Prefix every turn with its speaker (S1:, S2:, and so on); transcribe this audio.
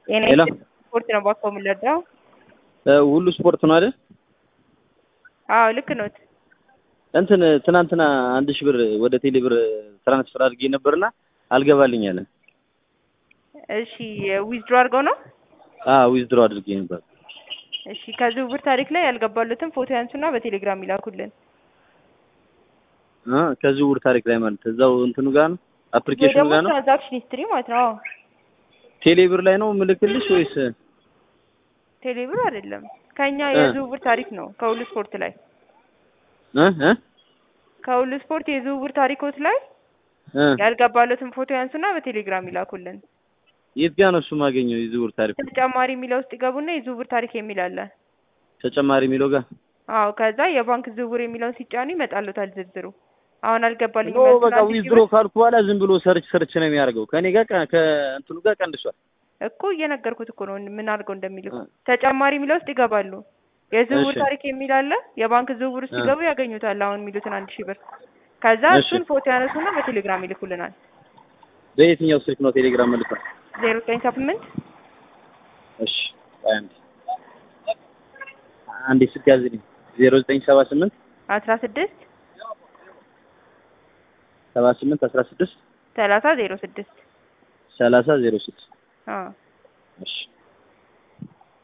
S1: የኔ
S2: ሄሎ
S1: ስፖርት ነው ባኮ የምንረዳው።
S2: ሁሉ ስፖርት ነው አይደል?
S1: አዎ ልክ ኖት።
S2: እንትን ትናንትና አንድ ሺህ ብር ወደ ቴሌ ብር ትራንስፈር አድርጌ ነበርና አልገባልኝ አለ።
S1: እሺ ዊዝድሮ አድርገው ነው።
S2: አዎ ዊዝድሮ አድርጌ ነበር።
S1: እሺ ከዝውውር ታሪክ ላይ ያልገባሉትን ፎቶ ያንሱና በቴሌግራም ይላኩልን።
S2: አ ከዝውውር ታሪክ ላይ ማለት እዛው እንትኑ ጋር ነው
S1: ወይ
S2: አፕሊኬሽኑ
S1: ደግሞ
S2: ጋር ነው
S1: ትራንዛክሽን ሂስትሪ ማለት ነው። አዎ
S2: ቴሌ ብር ላይ ነው ምልክልሽ ወይስ
S1: ቴሌብር አይደለም ከኛ
S2: እ
S1: የዝውውር ታሪክ ነው። ከሁሉ ስፖርት ላይ
S2: እ እ
S1: ከሁሉ ስፖርት የዝውውር ታሪኮች ላይ
S2: እ
S1: ያልገባሉትን ፎቶ ያንሱና በቴሌግራም ይላኩልን።
S2: የት ጋር ነው እሱ ማገኘው የዝውውር ታሪክ
S1: ተጨማሪ የሚለው ውስጥ ይገቡና የዝውውር ታሪክ የሚል አለ።
S2: ተጨማሪ የሚለው ጋር
S1: አዎ ከዛ የባንክ ዝውውር የሚለውን ሲጫኑ ይመጣሉታል ዝርዝሩ። አሁን አልገባልኝም
S2: ኖ
S1: ያልኩት
S2: በቃ
S1: አንድ ሺህ
S2: ዊዝድሮ
S1: ብር
S2: ካልኩ በኋላ ዝም ብሎ ሰርች ሰርች ነው የሚያደርገው ከኔ ጋር ቀ- ከእንትኑ ጋር ቀንሷል
S1: እኮ እየነገርኩት እኮ ነው ምን አድርገው እንደሚልኩ።
S2: እ
S1: ተጨማሪ የሚለው ውስጥ ይገባሉ። የዝውውር
S2: እሺ
S1: ታሪክ የሚል አለ። የባንክ ዝውውር ውስጥ
S2: እ
S1: ሲገቡ ያገኙታል። አሁን የሚሉትን አንድ ሺህ ብር ከዛ
S2: እሺ
S1: እሱን ፎቶ ያነሱና በቴሌግራም ይልኩልናል።
S2: በየትኛው ስልክ ነው ቴሌግራም መልካም
S1: ዜሮ ዘጠኝ ሰባ ስምንት
S2: እሺ አንድ አንዴ ስልክ ያዝልኝ ዜሮ ዘጠኝ ሰባ ስምንት
S1: አስራ ስድስት
S2: ሰባ ስምንት አስራ ስድስት
S1: ሰላሳ ዜሮ ስድስት
S2: ሰላሳ ዜሮ ስድስት
S1: አዎ
S2: እሺ